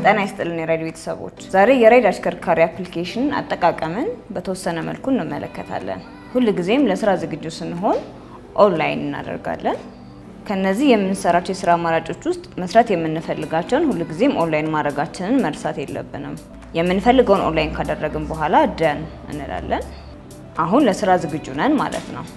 ጤና ይስጥልን የራይድ ቤተሰቦች፣ ዛሬ የራይድ አሽከርካሪ አፕሊኬሽን አጠቃቀምን በተወሰነ መልኩ እንመለከታለን። ሁልጊዜም ለስራ ዝግጁ ስንሆን ኦንላይን እናደርጋለን። ከነዚህ የምንሰራቸው የስራ አማራጮች ውስጥ መስራት የምንፈልጋቸውን ሁልጊዜም ኦንላይን ማድረጋችንን መርሳት የለብንም። የምንፈልገውን ኦንላይን ካደረግን በኋላ ደን እንላለን። አሁን ለስራ ዝግጁ ነን ማለት ነው።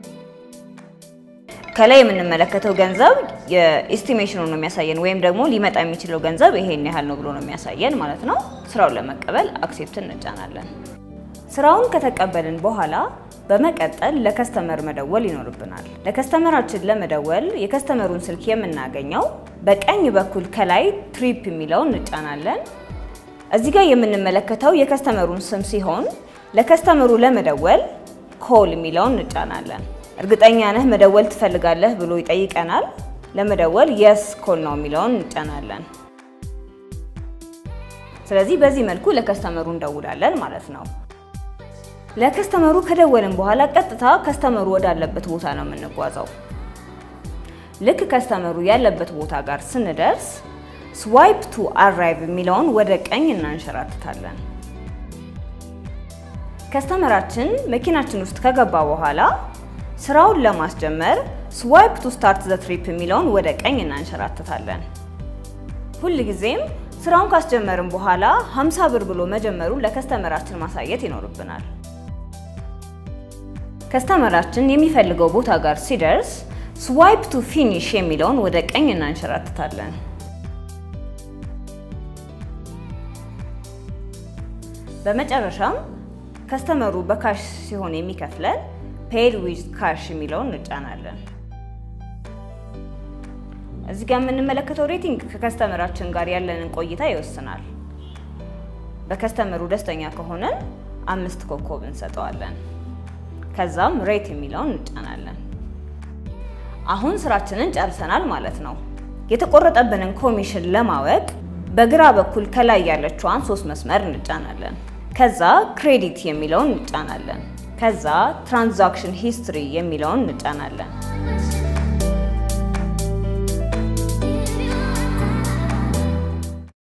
ከላይ የምንመለከተው ገንዘብ የኤስቲሜሽኑ ነው የሚያሳየን፣ ወይም ደግሞ ሊመጣ የሚችለው ገንዘብ ይሄን ያህል ነው ብሎ ነው የሚያሳየን ማለት ነው። ስራውን ለመቀበል አክሴፕት እንጫናለን። ስራውን ከተቀበልን በኋላ በመቀጠል ለከስተመር መደወል ይኖርብናል። ለከስተመራችን ለመደወል የከስተመሩን ስልክ የምናገኘው በቀኝ በኩል ከላይ ትሪፕ የሚለውን እንጫናለን። እዚህ ጋር የምንመለከተው የከስተመሩን ስም ሲሆን ለከስተመሩ ለመደወል ኮል የሚለውን እንጫናለን። እርግጠኛ ነህ መደወል ትፈልጋለህ ብሎ ይጠይቀናል። ለመደወል የስ ኮል ነው የሚለውን እንጫናለን። ስለዚህ በዚህ መልኩ ለከስተመሩ እንደውላለን ማለት ነው። ለከስተመሩ ከደወልን በኋላ ቀጥታ ከስተመሩ ወዳለበት ቦታ ነው የምንጓዘው። ልክ ከስተመሩ ያለበት ቦታ ጋር ስንደርስ ስዋይፕ ቱ አራይቭ የሚለውን ወደ ቀኝ እናንሸራትታለን። ከስተመራችን መኪናችን ውስጥ ከገባ በኋላ ስራውን ለማስጀመር ስዋይፕ ቱ ስታርት ዘ ትሪፕ የሚለውን ወደ ቀኝ እናንሸራትታለን። ሁልጊዜም ስራውን ካስጀመርን በኋላ 50 ብር ብሎ መጀመሩን ለከስተመራችን ማሳየት ይኖርብናል። ከስተመራችን የሚፈልገው ቦታ ጋር ሲደርስ ስዋይፕ ቱ ፊኒሽ የሚለውን ወደ ቀኝ እናንሸራትታለን። በመጨረሻም ከስተመሩ በካሽ ሲሆን የሚከፍለን ፔድ ዊዝ ካሽ የሚለውን እንጫናለን። እዚህ ጋር የምንመለከተው ሬቲንግ ከከስተመራችን ጋር ያለንን ቆይታ ይወስናል። በከስተመሩ ደስተኛ ከሆነን አምስት ኮከብ እንሰጠዋለን። ከዛም ሬት የሚለውን እንጫናለን። አሁን ስራችንን ጨርሰናል ማለት ነው። የተቆረጠብንን ኮሚሽን ለማወቅ በግራ በኩል ከላይ ያለችዋን ሶስት መስመር እንጫናለን። ከዛ ክሬዲት የሚለውን እንጫናለን። ከዛ ትራንዛክሽን ሂስትሪ የሚለውን እንጫናለን።